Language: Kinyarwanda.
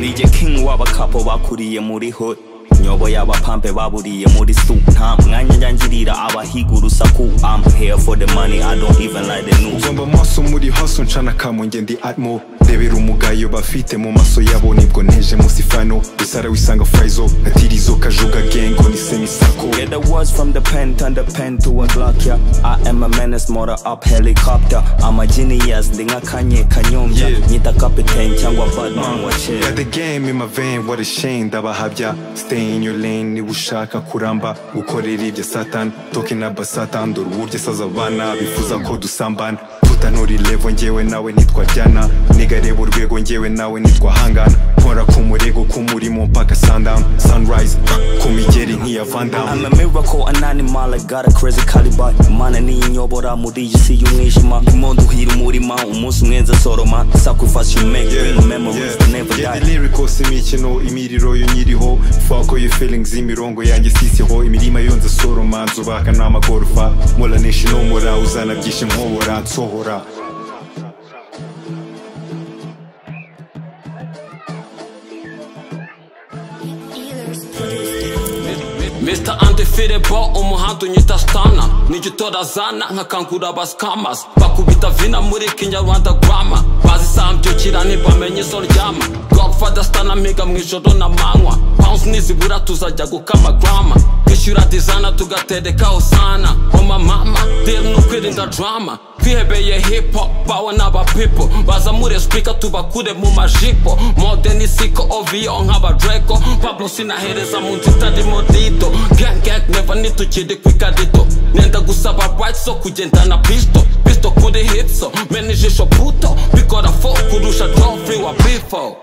nije king w'abakapo bakuriye muri hot nyoboye abapampe baburiye muri su nta mwanya njyangirira abahiga urusaku I'm here for the money I don't even like the news uzomba amaso muri haso ncana kamonge ndi atmo rebera umugayo bafite mu maso yabo nibwo nteje munsi fano usara wisanga fayzo gatirizo kajuga gengo ni semisako Get the words from the pen, turn the pen to a Glock, yeah. I am a menace, motor up helicopter. I'm a genius, ndinga kanye kanyombya. Yeah. Nyita captain cyangwa Batman wa chill. Got the game in my vein, what a shame, ndabahabya Stay in your lane, niba ushaka kuramba Gukorera ibya satan, talking about satan Dore uburyo asaza abana, bifuza ko dusambana Tutanura ilevo njyewe nawe nitwa Diana Niga reba urwego njyewe nawe nitwa Hangana Nkora ku murego, ku murimo mpaka sundown Sunrise, ku migeri nk'iya Van I'm Damme a miracle, an animal, I got a crazy caliber Mana ninyobora muri iyi si y'umwijima Impundu uhira umurima, umunsi umwe nza soroma Sacrifice you make, Yeah, bring memories that yeah. never Get the die lyrics, imikino imiriro yo nyiriho fako your feelings imirongo yanjye sisiho imirima yo nza soroma nzubaka n'amagorofa mora neshi nomora uzana byinshi nkobora nsohora Mr. Undefeatable umuhanda unyita stana nigitora zana nkakangura abascamas bakubita vina muri kinyarwanda grama bazisambyukira ntibamenye izo ryama godfather stana miga mu ijoro na manywa pounds nizibura tuzajya gukama grama kwishyura dizana tugatereka osana oma mama deri no kwirinda drama twihebeye hip hop bawe n'aba people bazamure speaker tubakure mu majipo mode ni siko ovio nk'aba dreko pablo sinahereza mu nzu itarimo dido gang gang never nitukiri ku ikarito nenda gusaba rights zo kugendana pisto pisto kuri hitso mena ijisho puto bikora fo kurusha joffrey wa bifo